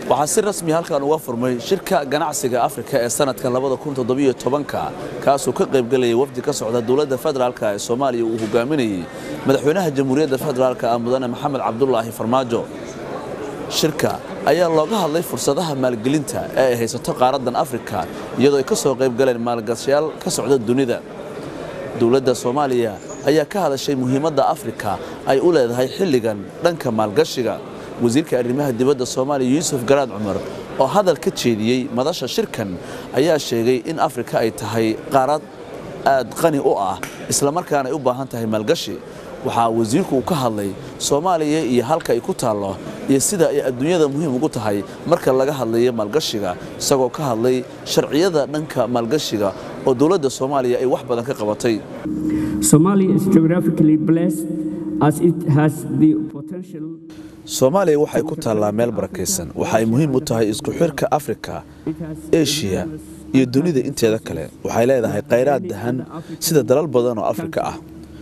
waxaa si rasmi halkan uga furmay shirka ganacsiga afrika ee sanadka kaasoo ka qaybgelayay wafdi ka socda dowladda federaalk ee soomaaliya uu hogaaminayey madaxweynaha jamhuuriyadda federaalk ah mudane maxamed cabdulaahi farmaajo shirka ayaa looga hadlay fursadaha maalgelinta ee ay haysato qaaraddan afrika iyadoo ay ka soo qaybgaleen maalgashayaal ka socda dunida dowladda soomaaliya ayaa ka hadashay muhiimadda afrika ay u leedahay xilligan dhanka maalgashiga wasiirka arrimaha dibadda soomaaliya yuusuf garaad cumar oo hadal ka jeediyey madasha shirkan ayaa sheegay in afrika ay tahay qaarad aad qani u ah islamarkaana ay u baahan tahay maalgashi waxaa wasiirku uu ka hadlay soomaaliya iyo halka ay ku taallo iyo sida ay adduunyada muhiim ugu tahay marka laga hadlayo maalgashiga isagoo ka hadlay sharciyada dhanka maalgashiga oo dowladda soomaaliya ay wax badan ka qabatay soomaaliya waxay ku taallaa meel barakaysan waxa ay muhiim u tahay isku xirka afrika eshiya iyo dunida inteeda kale waxay leedahay khayraad dahan sida dalal badan oo afrika ah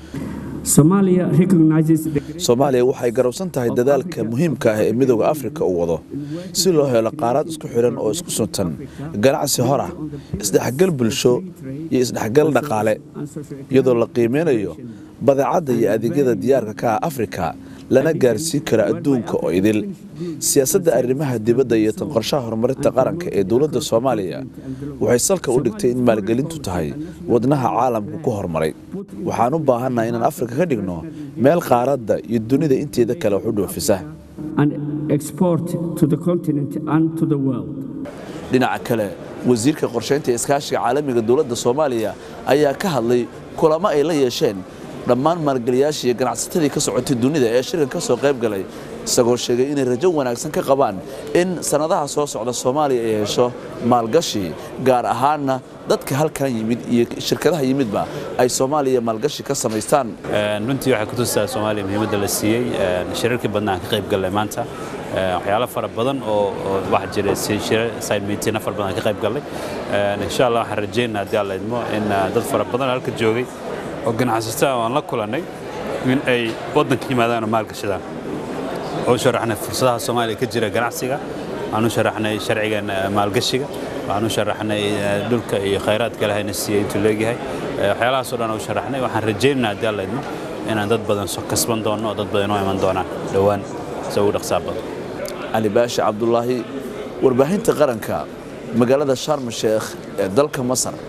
soomaaliya waxay garowsan tahay dadaalka muhiimka ah ee midooda afrika uu wado si loo helo qaaraad isku xidhan oo isku suntan ganacsi hor ah isdhexgal bulsho iyo isdhexgal dhaqaale iyadoo la qiimeynayo badeecadda iyo adeegyada diyaarka ka ah afrika lana gaarsiin karo adduunka oo idil siyaasadda arrimaha dibadda iyo tan qorshaha horumarinta qaranka ee dowladda soomaaliya waxay salka u dhigtay in maalgelintu tahay wadnaha caalamku ku horumaray waxaan u baahannaha inaan afrika ka dhigno meel qaaradda iyo dunida inteeda kale wax u dhoofisa dhinaca kale wasiirka qorshaynta iskaashiga caalamiga dowladda soomaaliya ayaa ka hadlay kulamo ay la yeesheen dhammaan maalgeliyaashii iyo ganacsatadii ka socotay dunida ee shirkan ka soo qayb galay isagoo sheegay inay rajo wanaagsan ka qabaan in sannadaha soo socda soomaaliya ay hesho maalgashi gaar ahaanna dadka halkan yimid iyo shirkadaha yimidba ay soomaaliya maalgashi ka samaystaan runtii waxay kutusaa soomaaliya muhiimadda la siiyey shirarkii badna aan ka qayb gallay maanta waxyaalo fara badan oo waxa jira saymiitiina fara badan aan ka qayb gallay insha allah waxaan rajaynaa haddii alla idmo in dad fara badan halka joogay oo ganacsataa aan la kulannay in ay waddanka yimaadaan oo maalgashadaan oo u sharaxnay fursadaha soomaaliya ka jira ganacsiga waxaan u sharaxnay sharcigan maalgashiga waxaan u sharaxnay dhulka iyo khayraadka ilahayna siiyey intuu leegyahay waxyaalahaasoo dhan u sharaxnay waxaan rajaynaynaa haddii alla idmo inaan dad badan soo kasban doonno oo dad badan inoo iman doonaan dhowaan se ugu dhaqsaa badan cali baashi cabdulaahi warbaahinta qaranka magaalada sharm sheekh ee dalka masar